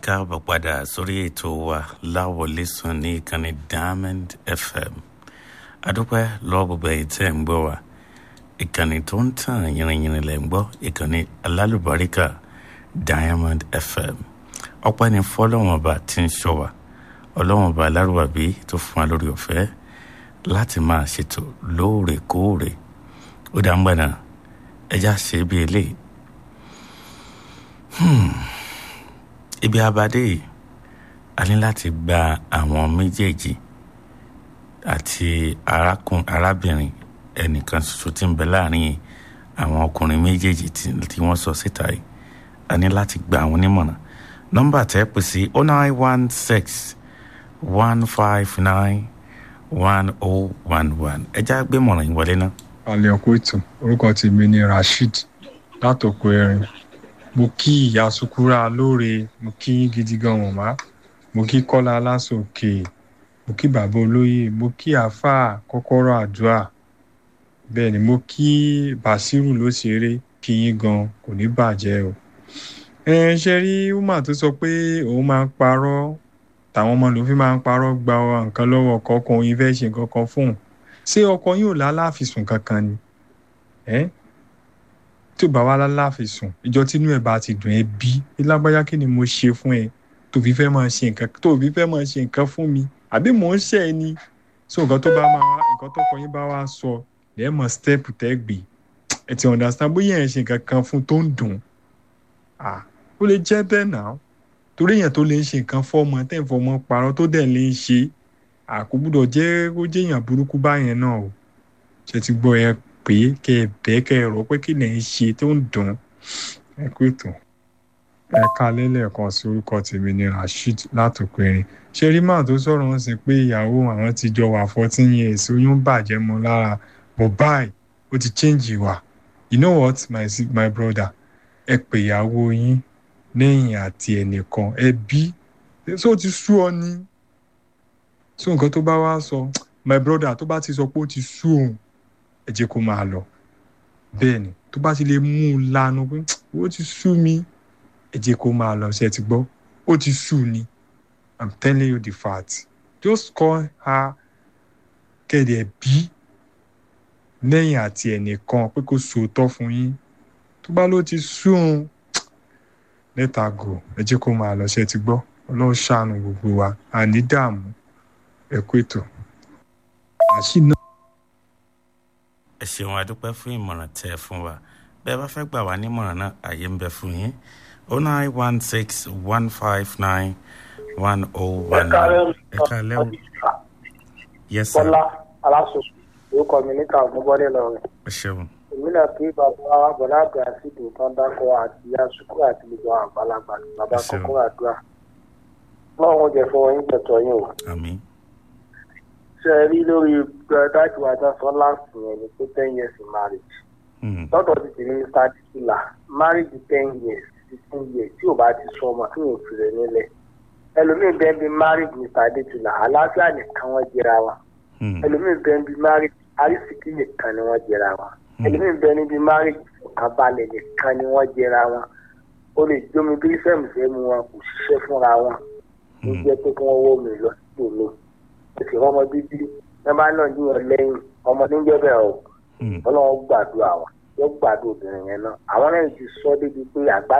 káàbọ̀ padà sórí ètò wa láwọlé sùn ní ìkànnì diamond fm adúpẹ́ lọ́wọ́ gbogbo ẹ̀yìn tẹ́ ń gbọ́ wa ìkànnì tó ń tàn yìnrìnyìnrìn lẹ̀ ń gbọ́ ìkànnì alálùbáríkà diamond fm ọpẹ́ ni fọlọ́wọ́n ọba tí ń ṣọ́ wa ọlọ́wọ́n ọba alárùbàbí tó fún wa lórí ọ̀fẹ́ láti máa ṣètò lóòrèkóòrè ó dá ń gbà náà ẹjá ṣe bí eléyìí ibi abadé yìí a ní láti gba àwọn méjèèjì àti arákùn arábìnrin ẹnìkan ṣoṣo tí ń bẹ láàrin àwọn ọkùnrin méjèèjì tí wọ́n sọ síta yìí a ní láti gba àwọn onímọ̀ràn nọ́mbà tẹ́ pè sí oh nine one six one five nine one oh one one ẹ já gbé mọ̀ràn yín wọlé náà. alẹ́ ọkọ̀ ètò orúkọ tèmi ni rasheed látòkò erin mo kí ìyá sukura lóore mo kí yín gidi gan mọ̀má mo kí kọ́lá aláṣòkè mo kí bàbá olóyè mo kí àáfàá kọ́kọ́rọ́ àdúrà bẹ́ẹ̀ ni mo kí bàṣírù ló ṣeré kí yín gan kò ní bàjẹ́ o. ẹ ṣe rí woman tó sọ pé òun máa ń parọ́ tàwọn ọmọ lòun fi máa ń parọ́ gba nǹkan lọ́wọ́ ọkọ ọkọ òun fẹ́ ṣe nǹkan kan fóun ṣé ọkọ yín ò lálàáfíìsùn kankan ni tí ò bá wá láláàfin sùn ìjọ tínú ẹ bá ti dùn ẹ bí lágbájá kí ni mo ṣe fún ẹ tó fi fẹ́ máa ṣe nǹkan tó fi fẹ́ máa ṣe nǹkan fún mi àbí mò ń ṣe ẹ ni so nǹkan tó bá máa nǹkan tó kọ yín bá wá sọ lẹ́ẹ̀ mọ̀ step tẹ́ gbé ẹ ti understand bóyá ẹ̀ ṣe nǹkan kan fún tó ń dùn ah ó lè jẹ́ bẹ́ẹ̀ náà torí èèyàn tó lè ṣe nǹkan fọ́mọ tẹ́ ń fọmọ parọ́ tó dẹ̀ lè ṣe àkóbúdọ̀ jẹ́ ó jẹ́ èèyàn burúkú báyẹn náà o ṣe ti gbọ́ ẹ pé kẹ ẹ bẹ́ẹ̀ kẹ ẹ rò pé kí lẹ̀ ń ṣe tó ń dùn ẹ kú ètò ẹ ká lẹ́lẹ́kan sí orúkọ tèmi ní rasheed látòkèrè ṣé rí màá tó sọ̀rọ̀ ń sìn pé ìyàwó àwọn ti jọ wà fourteen years oyún bàjẹ́ mọ́ lára but báyìí ó ti change ìwà you know what my my brother ẹ pè ìyàwó yín lẹ́yìn àti ẹnìkan ẹ bí so ti sú ọ ni so nǹkan tó bá wá sọ my brother tó bá ti sọ pé ó ti sú òun ẹ jẹ́ kó máa lọ bẹ́ẹ̀ ni tó bá ti lè mú un lanu pé ó ti sú mi ẹ jẹ́ kó máa lọ ṣe ti gbọ́ ó ti sú ni i'm telling you the fact just call her kẹ̀dẹ̀ bí lẹ́yìn àti ẹnìkan pé kó sòótọ́ fún yín tó bá ló ti sú un lẹ́tà gò ẹ jẹ́ kó máa lọ ṣe ti gbọ́ ọlọ́run ṣàánú gbogbo wa àní dààmú ẹ kú ètò àṣìná ẹ ṣeun adúpẹ́ fún ìmọ̀ràn tẹ́ ẹ fún wa bẹ́ẹ̀ bá fẹ́ gbà wá nímọ̀ràn náà àyè ń bẹ fún yín o nine one six one five nine one oh one nine ẹ káalẹ́ o yes sir bọ́lá aláṣọ orúkọ mi níta ọ̀gbọ́nbọ́dé lọ́rẹ̀ ẹ ṣeun èmi náà kí bàbá wa bọ̀dá àgbà sídò tán dákọ̀ àti yasukú àti gbogbo àwọn àgbàlagbà bàbá Ẹ ṣeun. kọ́kọ́ àdúrà lọ́wọ́n jẹ fún yín tẹ̀tọ̀ yín o àmín ṣe ẹ rí lórí dájú àjọ sọ láǹsì yẹn ni pé ten years in marriage Hmm, lọ́dọ̀ ti tèmi mr adisula marriage ten years fifteen years tí ò bá ti sọ ọmọ tí yóò fi rẹ̀ nílẹ̀ ẹlòmíín bẹ́ẹ̀ bí marriage mr adisula àlàáfíà nìkan wọ́n jẹra wa hmm, ẹlòmíín bẹ́ẹ̀ bí marriage arísìkí nìkan ni wọ́n jẹra wa ẹlòmíín bẹ́ẹ̀ níbi marriage àbálẹ̀ nìkan ni wọ́n jẹra wọn ó lè jómi bí fẹ́mùfẹ́mu wọn kò ṣiṣẹ́ fúnra wọn ló hmm, jẹ́ pé kí wọ́n wọ́ mi lọ sí òní ó sì rọ́mọ bíbí ẹ bá náà yíyan lẹ́yìn ọmọ níjẹ́ bẹ́ẹ̀ o hmm. ọlọ́run gbàdúrà wa yóò gbàdúrà obìnrin yẹn náà àwọn náà ti sọ débi pé àgbà